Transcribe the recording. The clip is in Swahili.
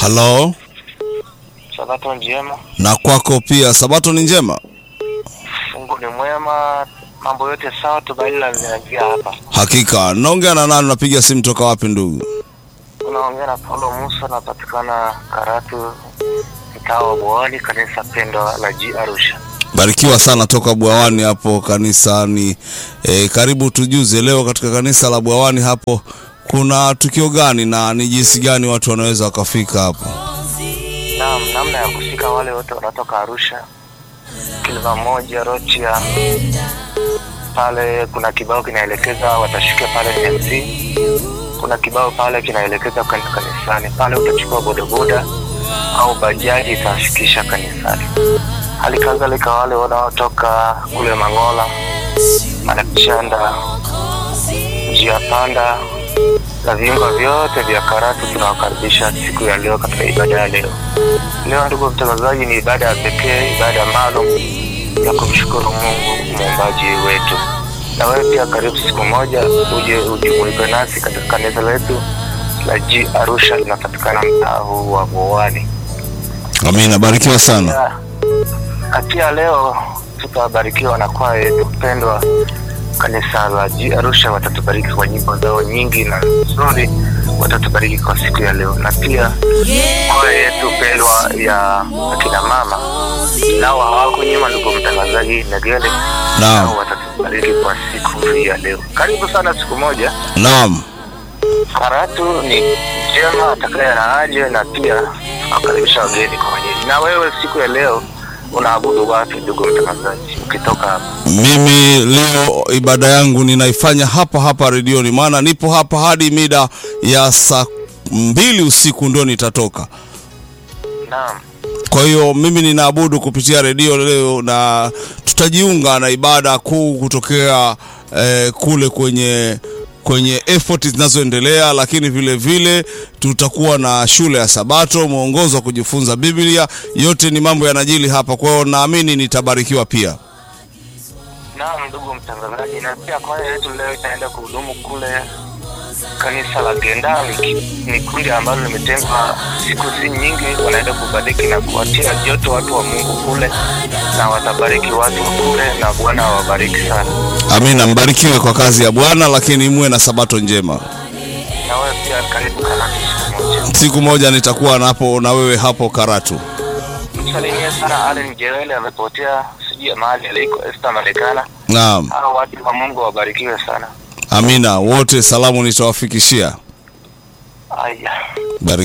Halo, Sabato njema, na kwako pia. Sabato ni njema. Mungu ni mwema, mambo yote sawa, tumaini la linaingia hapa. Hakika. Naongea na nani? Napiga simu toka wapi ndugu? Unaongea na Paulo Musa, napatikana Karatu, mtaa wa Bwawani, kanisa pendwa la G Arusha. Barikiwa sana toka Bwawani hapo kanisani. E, karibu tujuze leo katika kanisa la Bwawani hapo kuna tukio gani na ni jinsi gani watu wanaweza wakafika hapo? Naam, namna ya kufika wale wote wanatoka Arusha, kilima moja Rochia, pale kuna kibao kinaelekeza watashukia pale MC. Kuna kibao pale kinaelekeza kwenda kanisani, pale utachukua bodaboda au bajaji itafikisha kanisani. Hali kadhalika wale wanaotoka kule Mangola, Malakishanda, njia panda na viunga vyote vya Karatu tunawakaribisha siku ya leo katika ibada ya leo. Leo ndugu mtangazaji, ni ibada ya pekee, ibada maalum ya kumshukuru Mungu muumbaji wetu. Na wewe pia karibu siku moja uje ujumuike nasi katika kanisa letu la G Arusha, linapatikana mtaa huu wa Bwawani. Amina, barikiwa sana. Pia- na pia leo tutabarikiwa na kwaya yetu pendwa kanisa la G Arusha, watatubariki kwa nyimbo zao nyingi na nzuri, watatubariki kwa siku ya leo, na pia kwaya yetu pendwa ya akina mama nao hawako nyuma, ndugu mtangazaji Negele, Naam. nao watatubariki kwa siku hii ya leo. Karibu sana siku moja. Naam. Karatu ni njema, atakaye na aje, na pia nawakaribisha wageni kwa wenyeji. Na wewe siku ya leo unaabudu wapi, ndugu mtangazaji, ukitoka hapa? Mimi leo ibada yangu ninaifanya hapa hapa redioni, maana nipo hapa hadi mida ya saa mbili usiku ndio nitatoka. Naam, Kwa hiyo mimi ninaabudu kupitia redio leo, na tutajiunga na ibada kuu kutokea eh, kule kwenye kwenye effort zinazoendelea, lakini vile vile tutakuwa na shule ya Sabato, mwongozo wa kujifunza Biblia. Yote ni mambo yanajili hapa, kwa hiyo naamini nitabarikiwa pia. naam, ndugu mtangazaji, na pia kwaya yetu leo itaenda kuhudumu kule kanisa la Gendali. Ni kundi ambalo limetengwa siku si nyingi, wanaenda kubariki na kuwatia joto watu wa Mungu kule, na watabariki watu wa kule, na Bwana awabariki sana. Amina, mbarikiwe kwa kazi ya Bwana, lakini muwe na Sabato njema. Na wewe pia karibu Karatu siku moja. Siku moja nitakuwa napo na wewe hapo Karatu. Msalimie sana Allen Jewele, amepotea sijui mahali aliko, Esther Marekana. Naam, Hao watu wa Mungu wabarikiwe sana. amina. Wote salamu nitawafikishia. Aya. Barikiwa.